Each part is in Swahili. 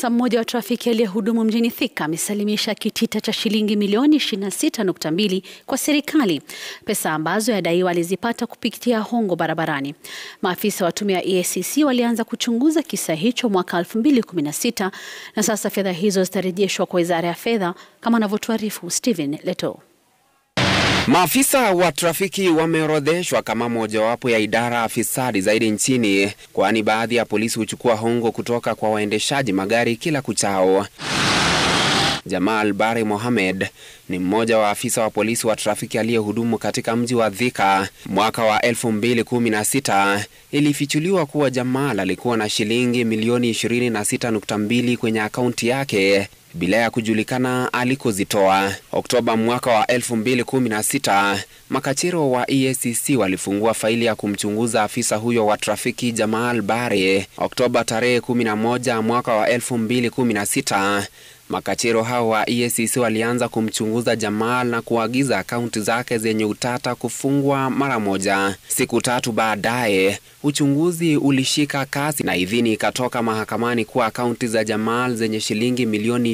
Afisa mmoja wa trafiki aliyehudumu mjini Thika amesalimisha kitita cha shilingi milioni 26.2 kwa serikali, pesa ambazo yadaiwa alizipata kupitia hongo barabarani. Maafisa wa tume ya EACC walianza kuchunguza kisa hicho mwaka 2016 na sasa fedha hizo zitarejeshwa kwa Wizara ya Fedha kama anavyotuarifu Stephen Leto. Maafisa wa trafiki wameorodheshwa kama mojawapo ya idara fisadi zaidi nchini, kwani baadhi ya polisi huchukua hongo kutoka kwa waendeshaji magari kila kuchao. Jamal Bare Mohamed ni mmoja wa afisa wa polisi wa trafiki aliyehudumu katika mji wa Thika. Mwaka wa 2016 ilifichuliwa kuwa Jamal alikuwa na shilingi milioni 26.2 kwenye akaunti yake bila ya kujulikana alikozitoa. Oktoba mwaka wa 2016, makachero wa EACC walifungua faili ya kumchunguza afisa huyo wa trafiki Jamal Bare. Oktoba tarehe 11 mwaka wa 2016, makachero hao wa EACC walianza kumchunguza Jamal na kuagiza akaunti zake zenye utata kufungwa mara moja. Siku tatu baadaye, uchunguzi ulishika kasi na idhini ikatoka mahakamani kuwa akaunti za Jamal zenye shilingi milioni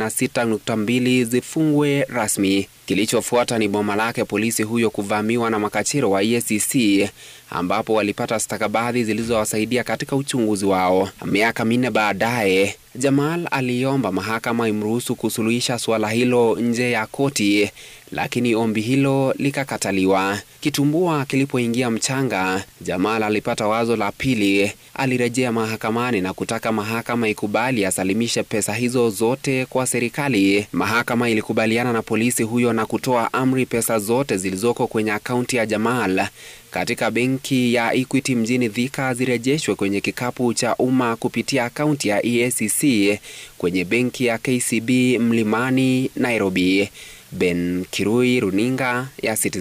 26.2 zifungwe rasmi. Kilichofuata ni boma lake polisi huyo kuvamiwa na makachero wa EACC ambapo walipata stakabadhi zilizowasaidia katika uchunguzi wao. Miaka minne baadaye, Jamal aliomba mahakama imruhusu kusuluhisha suala hilo nje ya koti, lakini ombi hilo likakataliwa. Kitumbua kilipoingia mchanga, Jamal alipata wazo la pili. Alirejea mahakamani na kutaka mahakama ikubali asalimishe pesa hizo zote kwa serikali. Mahakama ilikubaliana na polisi huyo na kutoa amri pesa zote zilizoko kwenye akaunti ya Jamal katika benki ya Equity mjini Thika zirejeshwe kwenye kikapu cha umma kupitia akaunti ya EACC kwenye benki ya KCB Mlimani, Nairobi. Ben Kirui, runinga ya Citizen.